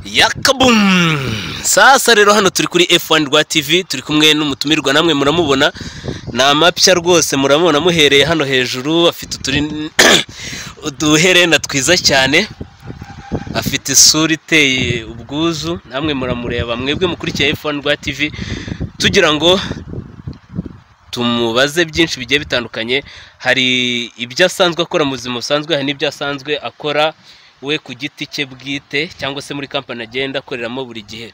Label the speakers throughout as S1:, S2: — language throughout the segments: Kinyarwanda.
S1: yakabumu sasa rero hano turi kuri F1 rwa TV turi kumwe n'umutumirwa namwe muramubona ni amapya rwose muramubona muhereye hano hejuru afite uturi uduherena twiza cyane afite isura iteye ubwuzu namwe muramureba mwebwe mukurikiye F1 rwa TV tugira ngo tumubaze byinshi bigiye bitandukanye hari ibyo asanzwe akora mu buzima busanzwe hari n'ibyo asanzwe akora we ku giti cye bwite cyangwa se muri kampani agenda akoreramo buri gihe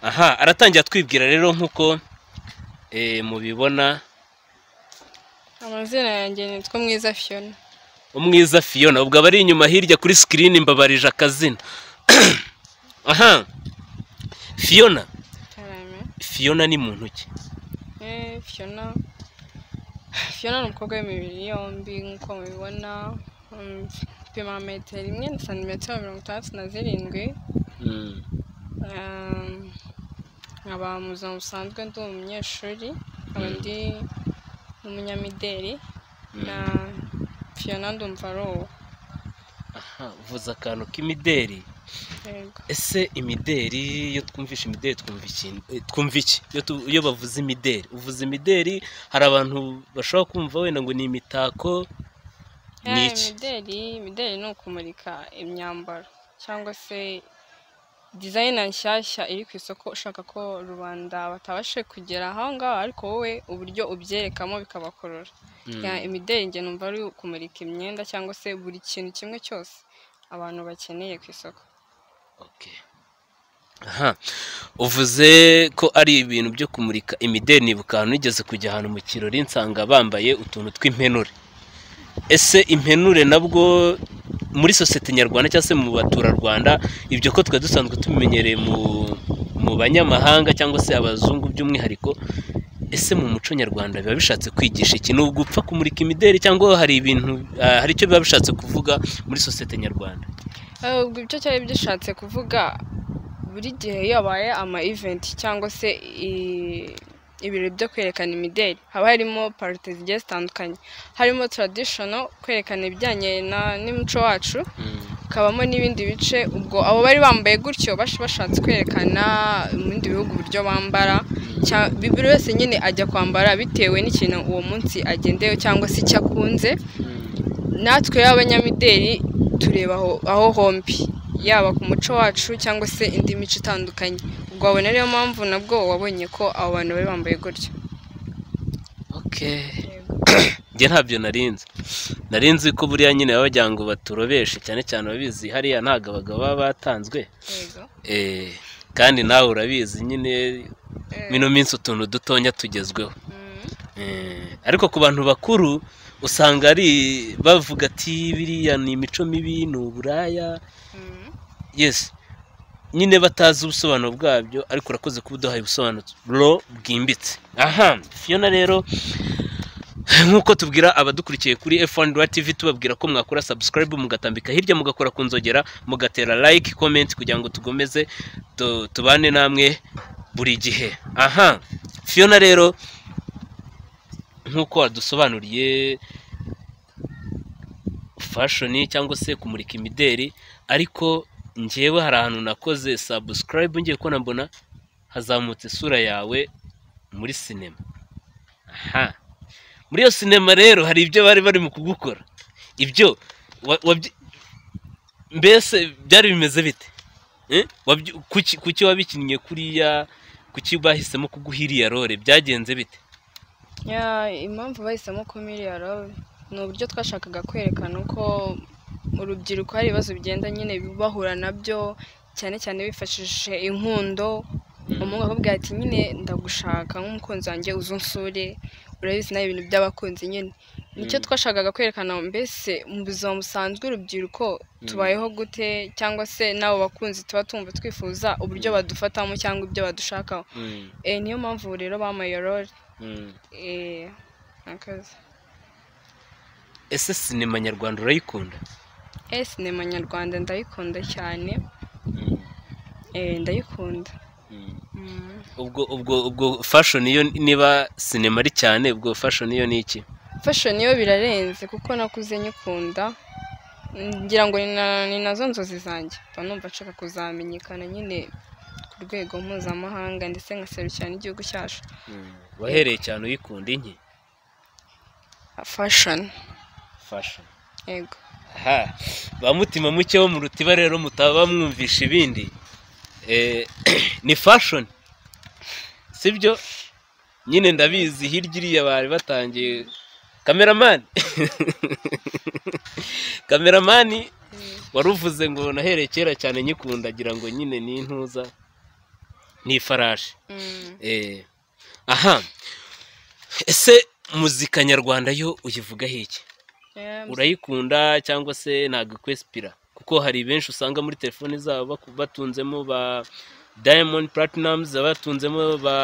S1: aha aratangira twibwira rero nk'uko eh, mubibona
S2: amazina yanjye nitwa mwiza fiona
S1: umwiza fiyona ubwo aba ari inyuma hirya kuri sikirini mbabarije akazina aha fiyona
S2: cyane
S1: fiyona ni muntu ki
S2: Eh, fiona fiona ni umukobwa w'imibiri yombi nk'uko mubibona Mm, apima metero imwe na santimetero mirongo itandatu na zirindwi
S1: Mm.
S2: Um, nkaba mu buzima busanzwe ndi umunyeshuri nkaba ndi n'umunyamideli na fiona ndumva ari uwo
S1: aha vuza akantu k'imideri
S2: yego
S1: ese imideri iyo twumvisha imideri twumva iki twumva iki iyo tu- iyo bavuze imideri uvuze imideri hari abantu bashobora kumva wenda ngo ni imitako ni
S2: Eh,
S1: iki
S2: imideli imideli ni ukumurika imyambaro cyangwa se dizayina nshyashya iri ku isoko ushaka ko rubanda batabashe kugera aho ngaho ariko wowe uburyo ubyerekamo bikabakurura
S1: Mm.
S2: Ya, imideli njye numva ari ukumurika imyenda cyangwa se buri kintu kimwe cyose abantu bakeneye ku isoko
S1: Okay. aha uvuze ko ari ibintu byo kumurika imideri nibuka ahantu nigeze kujya ahantu mu kirori nsanga bambaye utuntu tw'impenure ese impenure nabwo muri sosiyete nyarwanda cyangwa se mu baturarwanda ibyo ko twari dusanzwe tubimenyereye mu mu banyamahanga cyangwa se abazungu by'umwihariko ese mu muco nyarwanda biba bishatse kwigisha iki nubwo upfa kumurika imideri cyangwa hari ibintu ah, hari icyo biba bishatse kuvuga muri sosiyete nyarwanda
S2: Eh, ubwo ibyo cyari gishatse kuvuga buri gihe iyo habaye ama event cyangwa se i- ibirori byo kwerekana imideli haba harimo parite zigiye zitandukanye harimo traditional kwerekana ibijyanye na- n'umuco wacu hakabamo n'ibindi bice ubwo abo bari bambaye gutyo bash- bashatse kwerekana mu bindi bihugu uburyo bambara Cya- bi- buri wese nyine ajya kwambara bitewe n'ikintu uwo munsi agendeyeho cyangwa se icyo akunze natwe y'abanyamideli tureba aho, aho hombi yaba ku muco wacu cyangwa se indi mico itandukanye ubwo wabona ariyo mpamvu nabwo wabonye ko abo bantu bari bambaye gutyo
S1: Okay. njye ntabyo narinze narinze ko buriya nyine baba bagira ngo baturobeshe cyane cyane ababizi hariya ntabwo abagabo baba batanzwe
S2: yego
S1: Eh, kandi nawe urabizi nyine
S2: Eh,
S1: mino minsi utuntu dutonya tugezweho
S2: mm,
S1: Eh, ariko ku bantu bakuru usanga ari bavuga ati biriya ni imico mibi ni uburaya
S2: mm.
S1: yes nyine batazi ubusobanuro bwabyo ariko urakoze kuba uduhaye ubusobanuro bwimbitse aha fiyona rero nk'uko tubwira abadukurikiye kuri F1 Rwa TV tubabwira ko mwakora subscribe mugatambika hirya mugakora ku nzogera mugatera like comment kugira ngo tugomeze tu- tubane namwe buri gihe aha fiyona rero nk'uko wadusobanuriye fashion cyangwa se kumurika imideri ariko njyewe hari ahantu nakoze subscribe ngiye kubona mbona hazamutse isura yawe muri sinema aha muri iyo sinema rero hari ibyo bari barimo kugukora ibyo wa- wabyi- mbese byari bimeze bite Eh? Wabyi- kuki kuki wabikinnye kuriya kuki bahisemo kuguha iriya role byagenze bite
S2: Ya, impamvu bahisemo kumiriya robe ni uburyo twashakaga kwerekana uko mu rubyiruko hari ibibazo bigenda nyine bahura nabyo cyane cyane bifashishije inkundo umuhungu akakubwira ati nyine ndagushaka nk'umukunzi wanjye uzunsure urabizi nawe ibintu by'abakunzi nyine nicyo
S1: Mm.
S2: twashakaga kwerekana mbese mu buzima busanzwe urubyiruko tubayeho gute cyangwa se n'abo bakunzi tuba tumva twifuza uburyo
S1: Mm.
S2: badufatamo cyangwa ibyo badushakaho
S1: Mm,
S2: Eh, niyo mpamvu rero bamaye role
S1: mm.
S2: Eh, murakoze.
S1: ese sinema nyarwanda urayikunda
S2: Eh, sinema nyarwanda ndayikunda cyane
S1: Mm,
S2: Eh, ndayikunda
S1: mm. ubwo ubwo ubwo fashion iyo niba sinema ari cyane ubwo fashion iyo ni iki
S2: fashion yo birarenze kuko nakuze nyikunda ngira ngo ni na- ni nazo nzozi zanjye mba numva nshaka kuzamenyekana nyine ku rwego mpuzamahanga ndetse nkaserukira n'igihugu cyacu
S1: wahereye cyane uyikunda inki
S2: fashoni
S1: fashion
S2: yego
S1: aha ba mutima muke wo mu rutiba rero mutaba mwumvisha ibindi Eh, ni fashion sibyo nyine ndabizi hirya iriya bari batangiye kameramani kameramani wari uvuze ngo nahereye kera cyane nyikunda agira ngo nyine ni intuza ni ifarashi
S2: Mm.
S1: Eh, aha ese muzika nyarwanda yo uyivugaho iki
S2: Yeah,
S1: urayikunda cyangwa se ntabwo ikwesipira kuko hari benshi usanga muri telefoni zabo baku- batunzemo ba diamond platinums batunzemo ba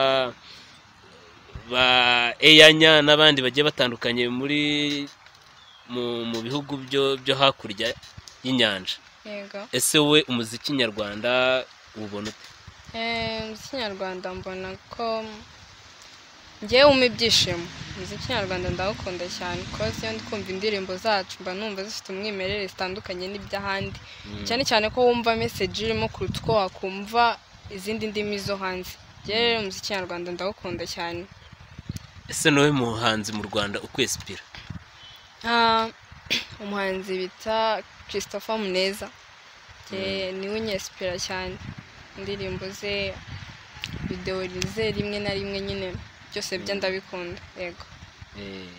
S1: ba eyanya n'abandi bagiye batandukanye muri mu, mu bihugu byo byo hakurya y'inyanja
S2: yego
S1: ese we umuziki nyarwanda ubona ute
S2: Eh, umuziki nyarwanda mbona ko ngewe wumva ibyishimo umuziki nyarwanda ndawukunda cyane kuko iyo ndi kumva indirimbo zacu mba numva zifite umwimerere zitandukanye n'iby'ahandi cyane cyane ko wumva meseji irimo kuruta uko wakumva izindi ndimi zo hanze ngewe rero umuziki nyarwanda ndawukunda cyane
S1: ese nawe muhanzi mu rwanda ukwesipira
S2: Ah, umuhanzi bita christopher muneza Ngewe niwe unyesipira cyane indirimbo ze videwo ze rimwe na rimwe nyine byose bye ndabikunda yego
S1: eh,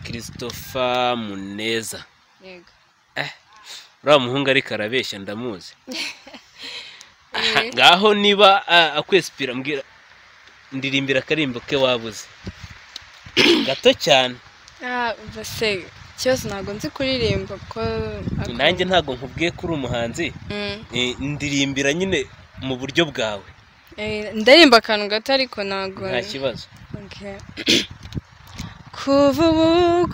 S1: christopher muneza
S2: yego
S1: uriya muhungu ariko arabeshya ndamuzi Aha,
S2: Eh.
S1: ngaho niba a- akwesipira mbwira ndirimbira akarimbo ke wabuze gato cyane
S2: Ah, ubwo se ikibazo ntabwo nzi kuririmba ko
S1: nanjye ntabwo nkubwiye ko uri umuhanzi
S2: Mm.
S1: Eh, ndirimbira nyine mu buryo bwawe
S2: Eh, ndarimba akantu gato ariko ntabwo
S1: nta kibazo
S2: Okay. kuva ubu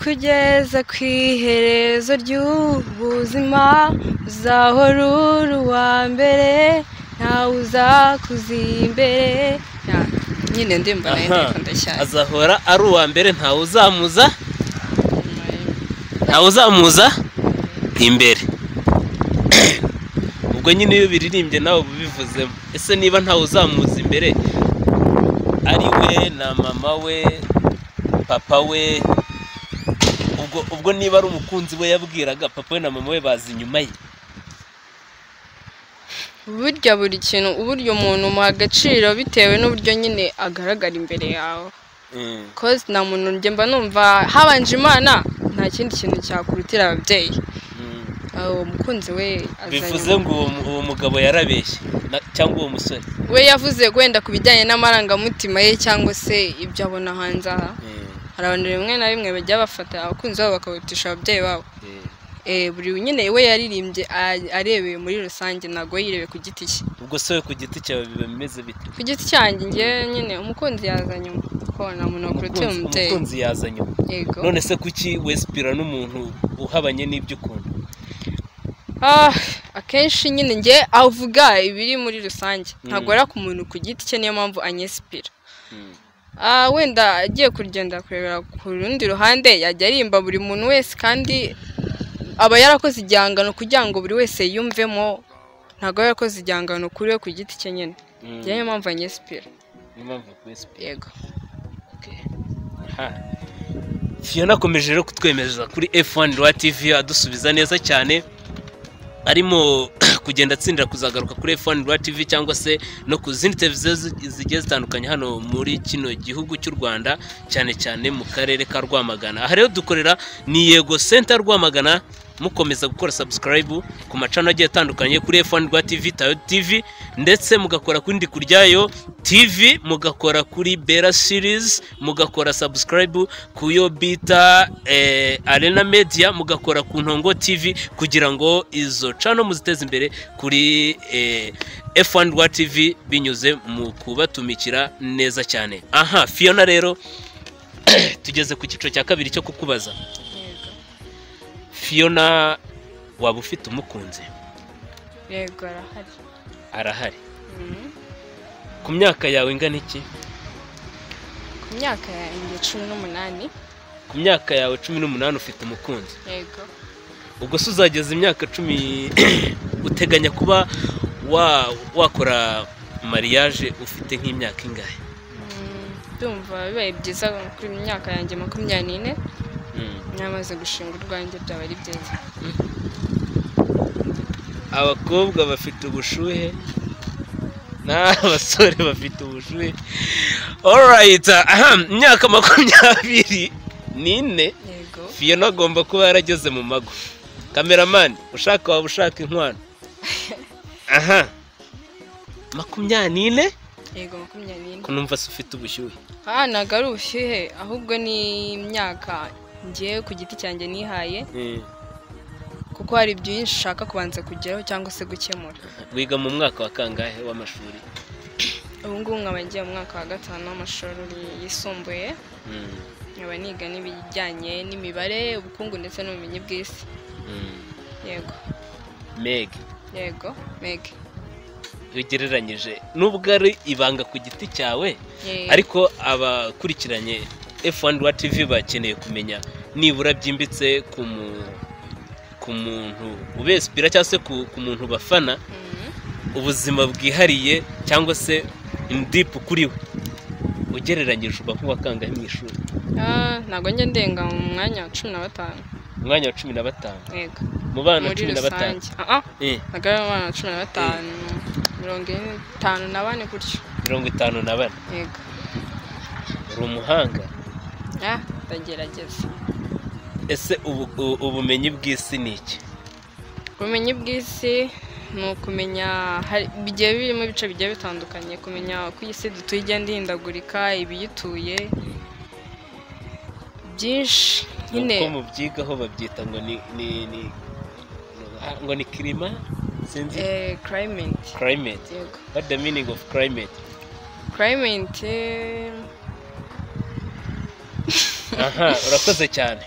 S2: kugeza ku iherezo ry'ubuzima uzahora uri uwa mbere ntawe uzakuza imbere Ya, nyine ndimba nayo
S1: Aha,
S2: ndikunda cyane
S1: azahora ari uwa mbere ntawe uzamuza ntawe uzamuza imbere ubwo nyine iyo biririmbye nawe uba ubivuzemo ese niba ntawe uzamuza imbere ari we na mama we papa we ubwo ubwo niba ari umukunzi we yabwiraga papa we na mama we baza inyuma ye
S2: burya buri kintu uburyo umuntu umuha agaciro bitewe n'uburyo nyine agaragara imbere yawe kozi nta muntu njye mba numva habanje imana nta kindi kintu cyakurutira ababyeyi Ah, uwo mukunzi we azanye
S1: bivuze ngo uwo mu- uwo mugabo yarabeshye na- cyangwa uwo musore
S2: we yavuze wenda ku bijyanye n'amarangamutima ye cyangwa se ibyo abona hanze aha hari abantu rimwe na rimwe bajya bafata abakunzi babo bakabarutisha ababyeyi babo Eh, buri nyine we yaririmbye a- arebeye muri rusange ntabwo we yirebeye ku giti cye
S1: ubwo se we ku giti cyawe biba bimeze bite
S2: ku giti cyanjye njye nyine umukunzi yaza nyuma ko nta muntu wakurutira
S1: Umukunzi-
S2: umubyeyi
S1: umukunzi yaza nyuma
S2: yego
S1: none se kuki wesipira n'umuntu uhabanye n'ibyo ukunda
S2: Ah, akenshi nyine njye avuga ibiri muri rusange ntabwo ari ku muntu ku giti cye niyo mpamvu anyesipira Ah, wenda agiye kugenda kurebera ku rundi ruhande yajya arimba buri muntu wese kandi aba yarakoze igihangano kugira ngo buri wese yiyumvemo ntabwo aba yarakoze igihangano kuri we ku giti cye nyine
S1: Mm.
S2: njye niyo mpamvu anyesipira
S1: niyo mpamvu wesipira
S2: yego
S1: fiyona akomeje rero kutwemeza kuri f1 rwa tv adusubiza neza cyane arimo kugenda atsindira kuzagaruka kuri f1 rwa tv cyangwa se no ku zindi televiziyo zi- zigiye zitandukanye hano muri kino gihugu cy'u rwanda cyane cyane mu karere ka rwamagana aha rero dukorera ni yego senta rwamagana mukomeza gukora subscribe ku macano agiye atandukanye kuri f1 rwa tv tayo tv ndetse mugakora ku ndi kuryayo tv mugakora kuri bera series mugakora subscribe ku yo bita eh, arena media mugakora ku ntongo tv kugira ngo izo cano muziteze imbere kuri eh, f1 rwa tv binyuze mu kubatumikira neza cyane aha fiona rero tugeze ku cyiciro cya kabiri cyo kukubaza fiona waba ufite umukunzi
S2: yego arahari
S1: arahari
S2: Mhm.
S1: ku myaka yawe ingana iki
S2: ku myaka yanjye cumi n'umunani
S1: ku myaka yawe cumi n'umunani ufite umukunzi
S2: yego
S1: ubwo se uzageza imyaka cumi uteganya kuba wa- wakora mariage ufite nk'imyaka ingahe
S2: Mm, ndumva bibaye byiza kuri mu myaka yanjye makumyabiri n'ine namaze gushinga urwanjye byaba ari byiza
S1: abakobwa bafite ubushuhe n'abasore bafite ubushuhe alright ahem, imyaka makumyabiri n'ine
S2: yego
S1: fiyona agomba kuba yarageze mu mago kameramani ushaka waba ushaka inkwano aha makumyabiri n'ine
S2: yego makumyabiri n'ine
S1: ko numva se ufite ubushyuhe
S2: aha ntabwo ari ubushyuhe ahubwo ni imyaka ngewe ku giti cyanjye nihaye kuko hari byinshi ushaka kubanza kugeraho cyangwa se gukemura
S1: wiga mu mwaka wa kangahe w'amashuri
S2: ubu ngubu nkaba ngiye mu mwaka wa gatanu w'amashuri yisumbuye nkaba niga n'ibijyanye n'imibare ubukungu ndetse n'ubumenyi bw'isi yego
S1: meg
S2: yego mege
S1: iyo ugereranyije nubwo ari ibanga ku giti cyawe
S2: Yego.
S1: ariko abakurikiranye F1 wa TV bakeneye kumenya nibura byimbitse ku mu- ku muntu ubesipira cyangwa se ku ku muntu bafana
S2: Mhm.
S1: ubuzima bwihariye cyangwa se indipu kuri we ugereranyije uba nk'uwakangahe mu ishuri
S2: Ah, ntabwo njya ndenga mu mwanya wa cumi na batanu
S1: umwanya wa cumi na batanu
S2: yego
S1: mu bana
S2: muri
S1: cumi na batanu
S2: rusange Ah, ah,
S1: Eh,
S2: ntabwo ari mu bana cumi na batanu mirongo ine itanu na bane gutyo
S1: mirongo itanu na bane
S2: yego
S1: uri umuhanga
S2: ah ndagerageza
S1: ese ubu- u- ubumenyi bw'isi ni iki
S2: ubumenyi bw'isi ni ukumenya hari- bigiye birimo ibice bigiye bitandukanye kumenya uko iyi si dutuye igenda ihindagurika ibiyituye byinshi nyine
S1: uko mubyigaho babyita ngo ni ni ni ah, ngo ni kirima sinzi
S2: eh, climate
S1: climate
S2: yego
S1: what the meaning of climate
S2: climate eh,
S1: aha urakoze cyane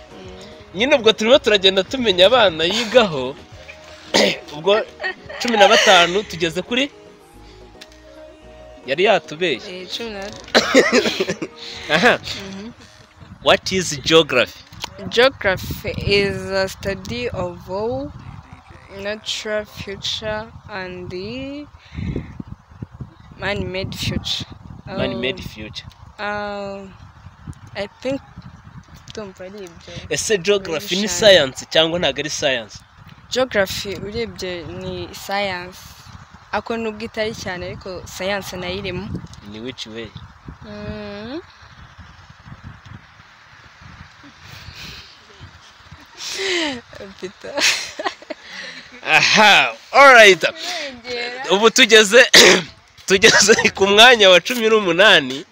S1: nyine ubwo turimo turagenda tumenya abana yigaho ubwo cumi na batanu tugeze kuri yari yatubeshye
S2: eh, cumi na
S1: aha
S2: Mhm.
S1: what is geography
S2: Geography is a study of all natural future and the man-made future.
S1: man made future
S2: Um, um, I think ndumva ari ibyo.
S1: ese geography ni
S2: Ibishushanyo.
S1: science cyangwa ntabwo ari science
S2: Geography urebye ni science. Ako nubwo itari cyane ariko science nayo irimo.
S1: ni which way
S2: Mm. Peter.
S1: aha alright ubu tugeze tugeze ku mwanya wa cumi n'umunani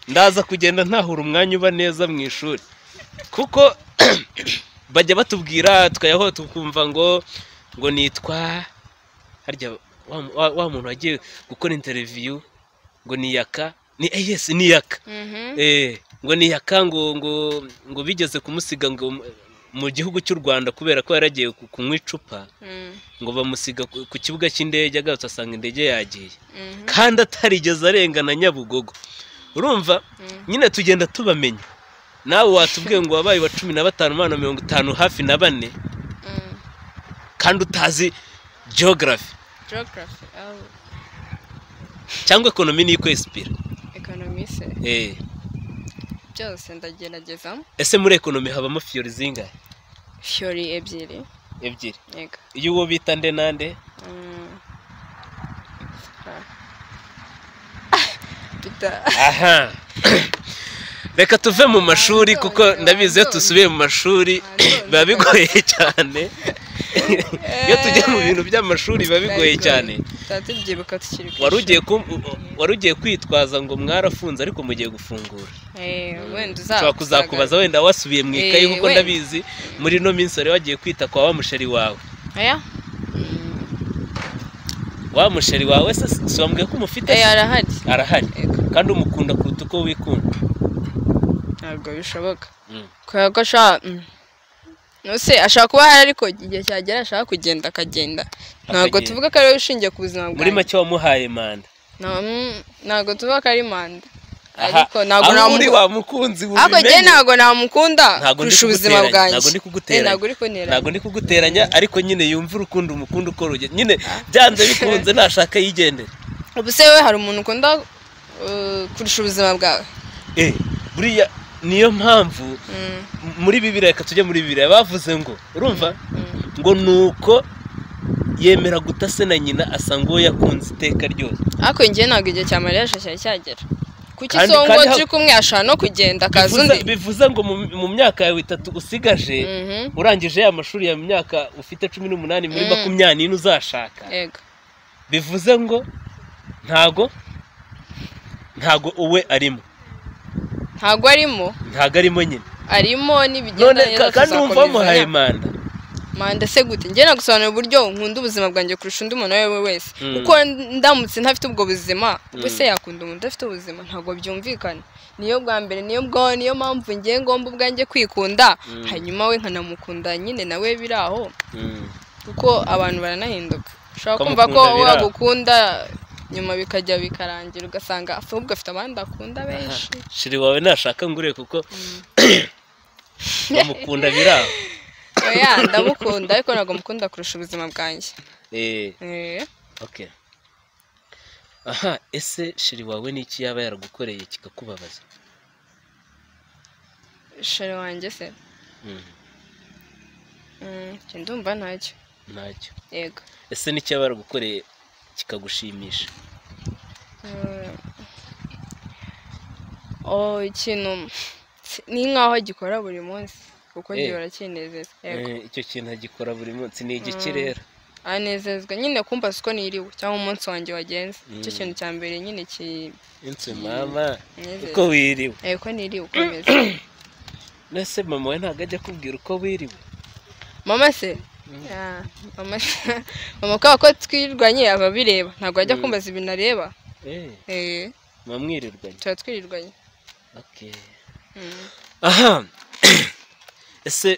S1: ndaza kugenda ntahura umwanya uba neza mu ishuri kuko bajya batubwira tukayaho tukumva ngo ngo nitwa harya wa, wa, wa muntu wagiye gukora interiviyu ngo ni yaka ni eh, yes ni yaka
S2: Mhm.
S1: Eh, ngo ni yaka ngo ngo ngo bigeze kumusiga ngo mu- mu gihugu cy'u Rwanda kubera ko yaragiye ku- kunywa icupa
S2: Mm,
S1: ngo bamusiga ku ku kibuga cy'indege agarutse asanga indege yagiye
S2: mhm,
S1: kandi atarigeze arengana nyabugogo urumva
S2: mm.
S1: nyine tugenda tubamenya nawe watubwiye ngo wabaye wa cumi na batanu umwana wa mirongo itanu hafi na bane
S2: Mm.
S1: kandi utazi geography
S2: Geography, oh,
S1: cyangwa ekonomi ni ikwesipira
S2: economy se
S1: Eh,
S2: byose ndagerageza
S1: ese muri ekonomi habamo fiyori zingahe
S2: fiori ebyiri
S1: ebyiri
S2: yego
S1: iyo uwo bita nde nande
S2: Mm. Ah. Peter.
S1: aha reka tuve mu mashuri kuko ndabizi iyo dusubiye mu mashuri biba bigoye cyane iyo tujya mu bintu by'amashuri biba bigoye cyane
S2: Tuba tubyibuka tukiri ku
S1: wari ugiye
S2: ishuri.
S1: ku- wari ugiye kwitwaza ngo mwarafunze ariko mugiye gufungura
S2: Eh, wenda uza-
S1: ushobora kuzakubaza wenda wasubiye mu ikayi
S2: Eh,
S1: kuko
S2: wenda.
S1: ndabizi muri ino minsi wari wagiye kwita kwa wa musheri wawe
S2: Aya? Mm.
S1: wa musheri wawe se si wambwiye ko umufite
S2: Eh, arahari
S1: arahari
S2: Yego.
S1: kandi umukunda kuruta uko wikunda
S2: ntabwo bishoboka
S1: Mm.
S2: kubera ko ashaka mm. Nose ashaka kuba ahari ariko igihe cyagera ashaka kugenda akagenda ntabwo
S1: Akagenda.
S2: tuvuga ko ari we ushingiye ku buzima
S1: muri
S2: bwanjye
S1: make wamuhaye manda
S2: Nta- mm, ntabwo tuvuga ko ari manda ariko ntabwo
S1: aho uri
S2: namukunze
S1: wa mukunzi
S2: ariko njye
S1: wubimenye
S2: ntabwo namukunda
S1: Ntabwo ndi
S2: kurusha ubuzima
S1: kuguteranya,
S2: bwanjye
S1: ntabwo ndi kuguteranya.
S2: Eh, ntabwo uri kunteranya
S1: ntabwo ndi kuguteranya ariko nyine yumva urukundo umukunda ukora urugendo nyine byanze bikunze nashaka yigendera
S2: ubu se we hari umuntu ukunda eh, kurusha ubuzima bwawe
S1: Eh, buriya niyo mpamvu
S2: Mm,
S1: m- muri bibiriya reka tujye muri bibiriya bavuze ngo urumva
S2: mm.
S1: ngo nuko yemera guta se na nyina asanga uwo yakunze iteka ryose
S2: ariko njye ntabwo igihe cya mariyage cyari cyagera kuki
S1: Kandi-
S2: so ngo
S1: kandi ha-
S2: turi kumwe ashobora no kugenda akaza
S1: Bivuze-
S2: undi
S1: bivuze ngo mu- mu myaka yawe itatu usigaje
S2: Mhm,
S1: urangije ya mashuri ya myaka ufite cumi n'umunani muri
S2: Mm.
S1: makumyabiri uzashaka
S2: yego
S1: bivuze ngo ntago ntago uwe arimo
S2: ntabwo arimo
S1: ntago arimo nyine
S2: arimo
S1: none
S2: n'ibigendanye
S1: ka- kandi wumva wamuhaye
S2: tuzakomezanya.
S1: manda
S2: manda se gute njye nagusobanurira uburyo nkunda ubuzima bwanjye kurusha undi muntu uwo ari we wese
S1: Mm.
S2: kuko ndamutse ntafite ubwo buzima ubwo
S1: Mm.
S2: se yakunda umuntu udafite ubuzima ntabwo byumvikana niyo bwa mbere niyo bwo niyo mpamvu njye ngomba ubwanjye kwikunda
S1: Mm.
S2: hanyuma we nkanamukunda nyine nawe biri aho kuko abantu baranahinduka ushobora kumva
S1: Ukamukunda
S2: ko
S1: biri aho.
S2: wagukunda nyuma bikajya bikarangira ugasanga ahubwo afite abandi akunda benshi
S1: shiri wawe nashaka ngure kuko bamukunda biraho
S2: oya ndamukunda ariko ntabwo mukunda kurusha ubuzima bwanjye
S1: Eh,
S2: Eh.
S1: okay. aha ese shiri wawe ni iki yaba yaragukoreye kikakubabaza
S2: sheri wanjye se
S1: Mm,
S2: Mm, njye ndumva ntacyo
S1: ntacyo
S2: yego
S1: ese n'icyo yaba yaragukoreye kikagushimisha
S2: Mm. oh ikintu ni nkaho agikora buri munsi kuko
S1: Eh.
S2: gihora kinezeza yego
S1: Eh, icyo kintu agikora buri munsi ni igiki rero
S2: anezezwa nyine kumva siko niriwe cyangwa umunsi wanjye wagenze icyo
S1: Mm.
S2: kintu cya mbere nyine kinezeza
S1: insi mama uko wiriwe
S2: Eh, ko niriwe uko meze
S1: nese mama we ntabwo ajya akubwira uko wiriwe
S2: mama se
S1: Mm.
S2: Ah, mama mama kubera ko twirirwanye aba abireba ntabwo ajya
S1: Mm.
S2: kumbaza ibintu areba
S1: Eh,
S2: Eh,
S1: mwamwirirwanye
S2: tuba twirirwanye
S1: Okay.
S2: Mm.
S1: aha ese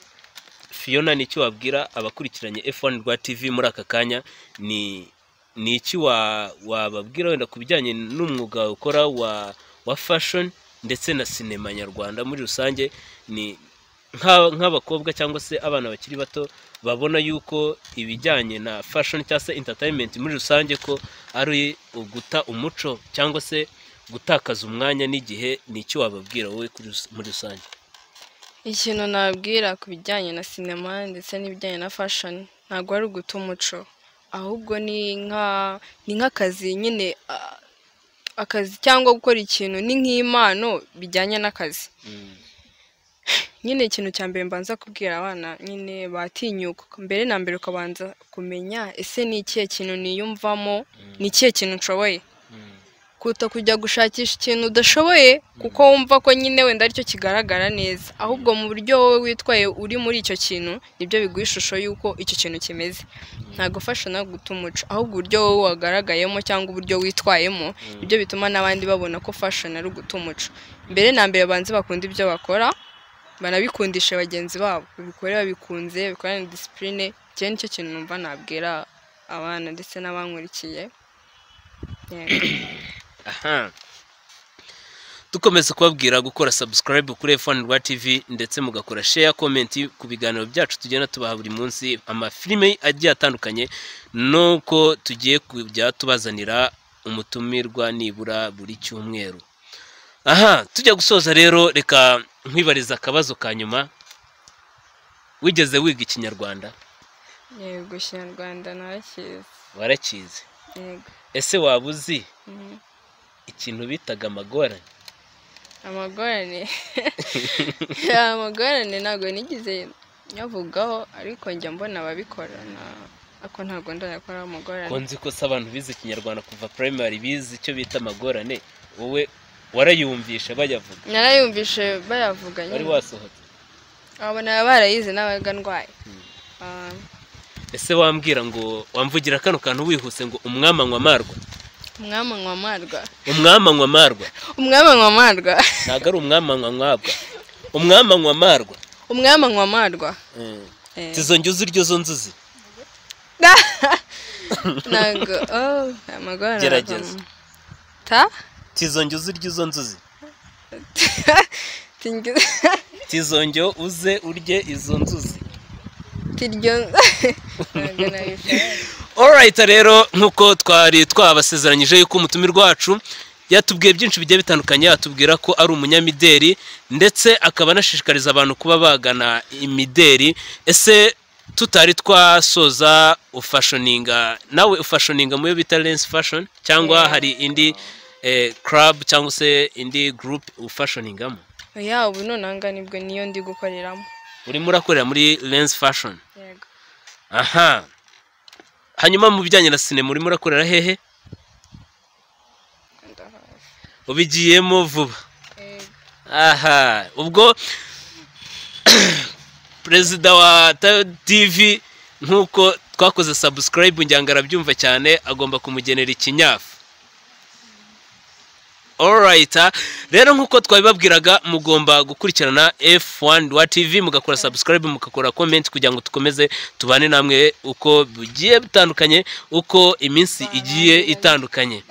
S1: fiyona ni iki wabwira abakurikiranye f1 rwa tv muri aka kanya ni ni iki wa- wababwira wenda ku bijyanye n'umwuga wawe ukora wa wa fashion ndetse na sinema nyarwanda muri rusange ni nka- nk'abakobwa cyangwa se abana bakiri bato babona yuko ibijyanye na fashion cyangwa se entertainment muri rusange ko ari uguta umuco cyangwa se gutakaza umwanya n'igihe ni iki wababwira wowe kuri rus- muri rusange
S2: ikintu nabwira ku bijyanye na sinema ndetse n'ibijyanye na fashoni ntabwo ari uguta umuco ahubwo ni nka ni nk'akazi nyine a- akazi cyangwa gukora ikintu ni nk'impano bijyanye n'akazi nyine ikintu cya mbere mbanza kubwira abana nyine batinyuka mbere na mbere ukabanza kumenya ese ni ikihe kintu niyumvamo ni ikihe kintu nshoboye kuruta kujya gushakisha ikintu udashoboye kuko wumva ko nyine wenda aricyo kigaragara neza ahubwo mu buryo wowe witwaye uri muri icyo kintu nibyo biguha ishusho y'uko icyo kintu kimeze ntabwo no guta umuco ahubwo uburyo wowe wagaragayemo cyangwa uburyo witwayemo ibyo bituma n'abandi babona ko fashion ari uguta umuco mbere na mbere banze bakunda ibyo bakora banabikundishe bagenzi babo babikore babikunze babikorane disipurine icyo nicyo kintu numva nabwira abana ndetse n'abankurikiye Yego.
S1: aha dukomeza kubabwira gukora subscribe kuri f1 rwa tv ndetse mugakora share comment ku biganiro byacu tugenda tubaha buri munsi amafilime agiye atandukanye nuko tugiye kujya tubazanira umutumirwa nibura buri cyumweru aha tujya gusoza rero reka nkwibariza akabazo ka nyuma wigeze wiga ikinyarwanda
S2: yego ikinyarwanda ntakizi
S1: warakizi
S2: yego
S1: ese waba uzi
S2: Mhm.
S1: ikintu bitaga amagorane
S2: amagorane amagorane ntabwo nigeze nyavugaho ariko njya mbona ababikora na- ako ntabwo ndayakora amagorane
S1: konzi ko se abantu bize ikinyarwanda kuva primary bize icyo bita amagorane wowe warayumvisha bayavuga
S2: narayumvishe bayavuga
S1: wari
S2: nyine
S1: wasohotse
S2: abona barayize n'abaga ndwaye Ah,
S1: ese wambwira ngo wamvugira kano kantu wihuse ngo umwami anywa amarwa
S2: umwami anywa amarwa
S1: umwami anywa amarwa
S2: umwami anywa amarwa
S1: ntabwo ari umwami anywa mwabwa umwami anywa amarwa
S2: umwami anywa amarwa Eh.
S1: tizo nzuzi iryo zo nzuzi
S2: ntabwo oh, amagorane
S1: Gerageza.
S2: ta
S1: tizo nzuzi iryo zo nzuzi tizongeho uze urye izo nzuzi orayita rero nk'uko twari twabasezeranyije yuko umutumirwa wacu yatubwiye byinshi bigiye bitandukanye yatubwira ko ari umunyamideri ndetse akaba anashishikariza abantu kuba bagana imideri ese tutari twasoza ufashoninga nawe ufashoninga mu yo bita lensi fashoni cyangwa hari indi karabu cyangwa se indi gurupe ufashoningamo
S2: ya ubu noneho nibwo niyo ndi gukoreramo
S1: urimo urakorera muri lensi fashoni
S2: yego
S1: aha hanyuma mu bijyanye na sinema urimo urakorera hehe
S2: ndahazi.
S1: ubigiyemo vuba
S2: Yego.
S1: aha ubwo perezida wa ta- tv nk'uko twakoze sabusikarayibu njyanga arabyumva cyane agomba kumugenera ikinyafu orayita rero nk'uko twabibabwiraga mugomba gukurikirana f1 wa tv mugakora sabusikarayibu mugakora komenti kugira ngo dukomeze tubane namwe uko bigiye bitandukanye uko iminsi igiye itandukanye